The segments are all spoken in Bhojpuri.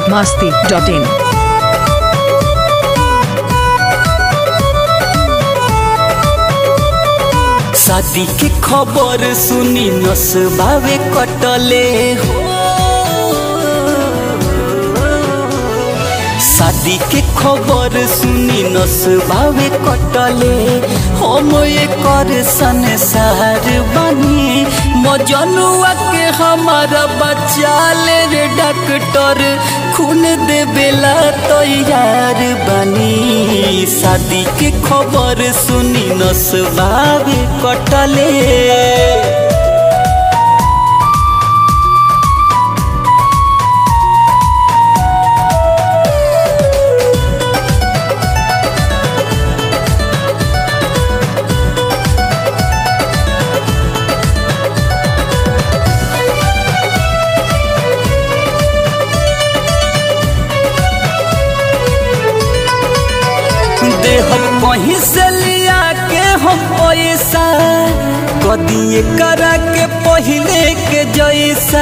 masti.in. शादी के खबर सुनी नसबावे कटले हो शादी के खबर सुनी नसबावे कटले हम एकर संसार बनी मजनुआ के हमारा बच्चा ले रे डॉक्टर खून देवेला तैयार बनी शादी के खबर सुनी नसबावे कटले देहल कहीं से लिया के हम पैसा कदिए करा के पहले के जैसा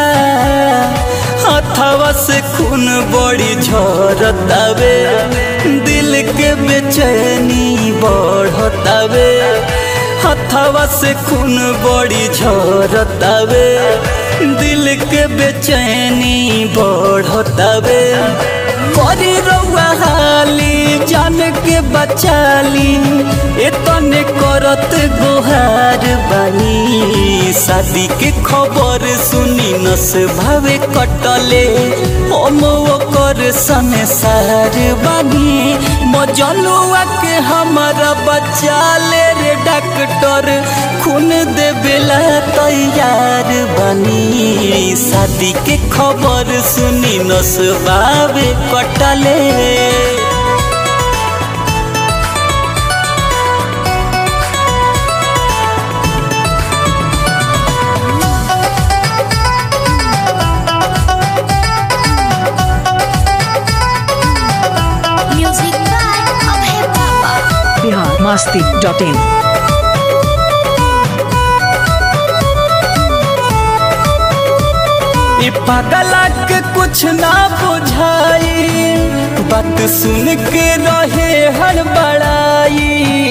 हथवा से खून बड़ी झरतावे दिल के बेचैनी बढ़तावे हथवा से खून बड़ी झरतावे दिल के बेचैनी बढ़तावे करी रउआ हाली जान के बचाली एतने करत गोहार बानी शादी के खबर सुनी नस भावे कटले हम ओकर संसार बानी मजनुआ के हमारा बच्चा ले रे डॉक्टर खून देवेला तैयार बानी शादी के खबर सुनी नस बावे कटले Music by Abhay Baba. Bihar masti.in. ई पगला के कुछ ना बुझाई बात सुन के रहे हड़बड़ाई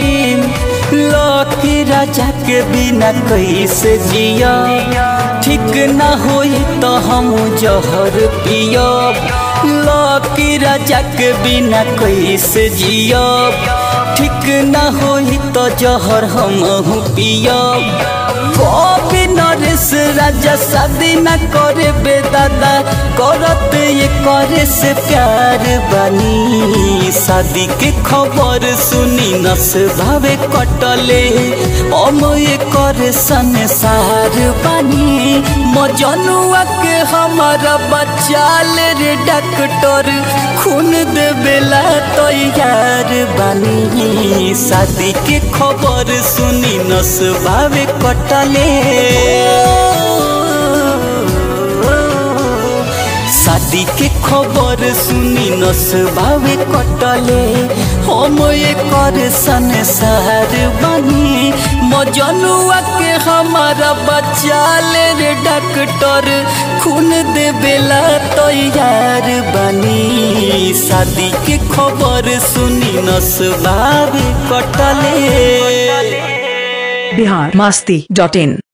लौकी राजा के बिना कैसे जिया ठीक ना होई तो हम जहर पियब लौकी राजा के बिना कैसे जियब ठीक ना होई तो जहर हम पियब कभी नरेश राजा शादी न करे बेदादा करत ये करे से प्यार बनी शादी के खबर सुनी नस भावे कटले हम ये करे संसार बनी मजनुआ के हमारा बच्चा ले रे डॉक्टर खून देवेला तैयार बनी शादी के खबर सुनी नस भावे कटले शादी के खबर सुनी नस भावे कटले हम एकर संसार बनी मजनुआ के हमारा बच्चा ले रे डॉक्टर खून देवेला तैयार बनी शादी के खबर सुनी नस भावे कटले Bihar masti.in.